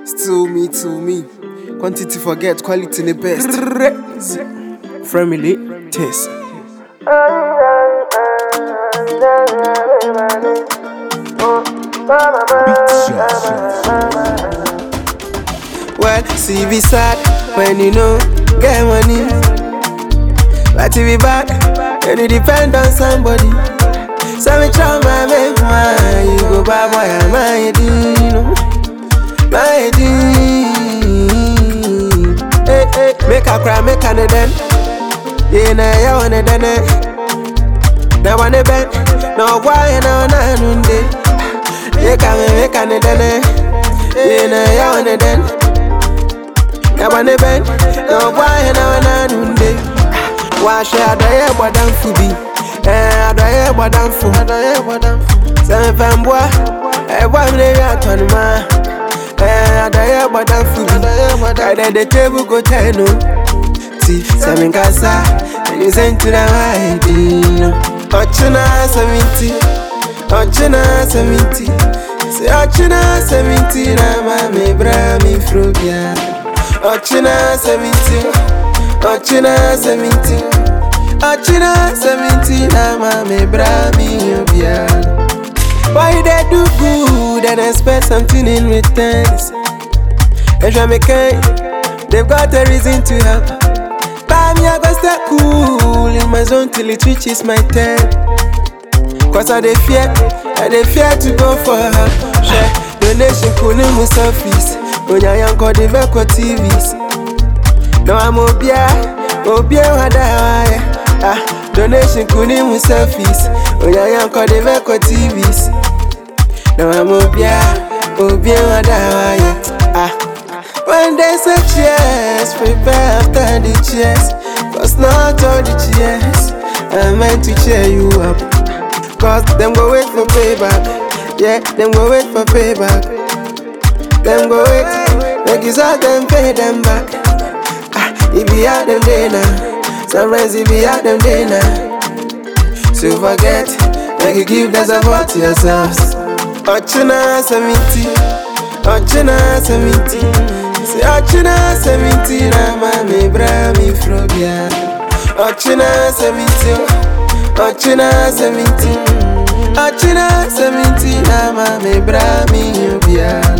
Still me, to me. Quantity forget, quality the best. Family taste. Well, see be sad when you know get money. But if you bad, then you depend on somebody. So me try my make my you go bad boy and my dino, my dino. Hey hey, make a cry, make a den. Yeah, na ya wanna done Na wanna ben, no why na na nunde. Make a me make a done. Yeah, na ya wanna den. Na wanna ben, no why na na nunde. Wahyɛ adɔeɛ bɔ damfo bi ɛɛ adɔeɛ bɔ damfo adɔeɛ bɔ damfo sɛ mepɛ mboa ɛbɔ me ne wi atɔnoma ɛɛ adɔeɛ bɔ damfo bi ɛdɛ de table go turn no ti sɛ menkasa ɛni sɛ ntina waayɛ din no ɔkyena sɛmenti ɔkyena sɛmenti sɛ ɔkyena sɛmenti na ma mebra mefuro bia ɔkyena sɛmenti ɔkyena sɛmenti ɔkyena sɛmenti na ma mebra meyɛ biara Why you dey do good and expect something in return? Ehwɛ me kan, they've got a reason to help. But me I go stay cool in my zone till it reaches my turn. Cause I dey fear, I dey fear to go for help. Share donation kuni mu surface, onyayanko de veko TVs. No I'm obia, obia wada waya. Ah, donation kuni mu surface, onyayanko de veko TVs. No I'm obia, obia wada waya. Ah. When they say cheers, prepare after the cheers. Cause not all the cheers are meant to cheer you up. Cause them go wait for payback. Yeah, them go wait for payback. Them go wait, make you saw them pay them back. Ah, if you had them day now, sometimes if you had them day now. So forget, make you give the support to yourselves. Ochina Samiti, Ochina Samiti. Say Ochina Samiti, na ma me bra mi frobia. Ochina Samiti, Ochina Samiti. Ochina Samiti, na ma me bra mi ubia.